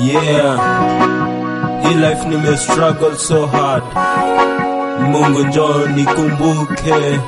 Yeah, hii life nime struggle so hard. Mungu njoo nikumbuke,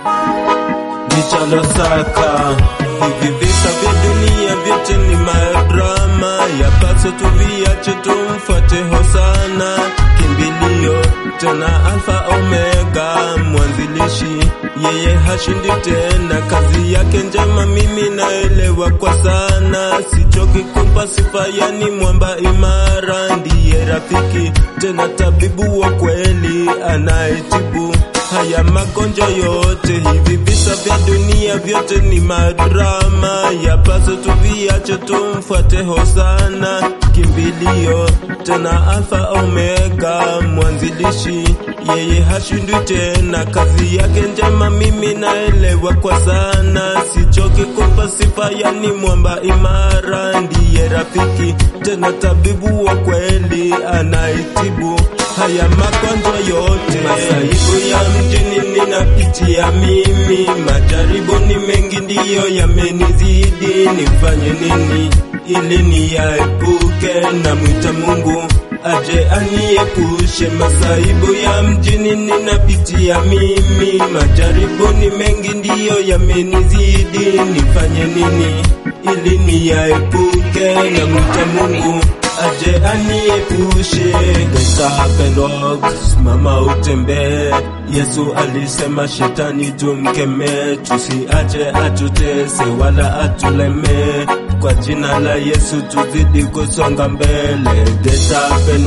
nichalosaka hivi visa vya dunia vyote ni madrama, yapaswa tuviache, tumfuate Hosana, kimbilio tena Alfa Omega, mwanzilishi yeye hashindi tena, kazi yake njema mimi naelewa kwa sana, sichoki kumpa sifa, yani mwamba imara, ndiye rafiki tena tabibu wa kweli anayetibu haya magonjwa yote. Hivi visa vya dunia vyote ni madrama, yapaswa tuviache, tumfuate Hosana, kimbilio tena Alfa Omega, mwanzilishi yeye hashindwi tena, kazi yake njema mimi naelewa kwa sana, sichoki kumpa sifa, yani mwamba imara, ndiye rafiki tena tabibu wa kweli anayetibu haya magonjwa yote. Masaibu ya mjini ninapitia mimi, majaribu ni mengi ndiyo yamenizidi, nifanye nini ili niyaepuke? Namwita Mungu aje aniepushe masaibu ya mjini ninapitia mimi, majaribu ni mengi ndiyo yamenizidi, nifanye nini ili niyaepuke? Namwita Mungu aje aniepushe. Gesa happen simama utembee. Yesu alisema shetani tumkemee, tusiache atutese wala atuleme. Kwa jina la Yesu tuzidi kusonga mbele. Gesa happen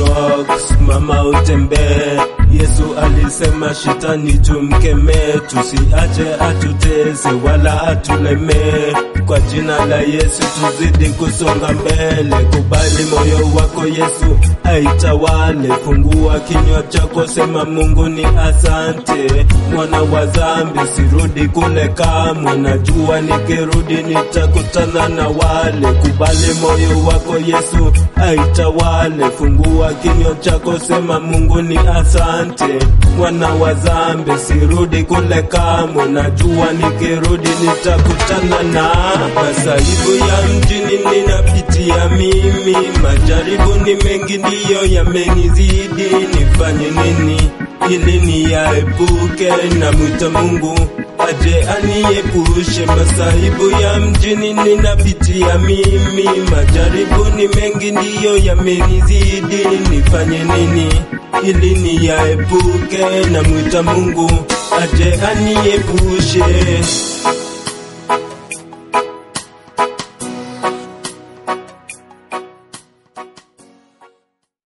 simama utembee. Yesu alisema shetani tumkemee, tusiache atutese wala atulemee. Kwa jina la Yesu tuzidi kusonga mbele. Kubali moyo wako Yesu aitawale, fungua kinywa chako, sema Mungu ni asante. Mwana wa dhambi sirudi kule kamwe, najua nikirudi nitakutana na wale. Kubali moyo wako Yesu aitawale, fungua kinywa chako, sema Mungu ni asante. Mwana wa dhambi sirudi kule kamwe, najua nikirudi nitakutana na masaibu ya mjini ninapitia mimi, majaribu ni mengi ndiyo yamenizidi, nifanye nini ili niyaepuke? Namwita Mungu aje aniepushe masaibu ya mjini ninapitia mimi, majaribu ni mengi ndiyo yamenizidi, nifanye nini ili niyaepuke? Namwita Mungu aje aniepushe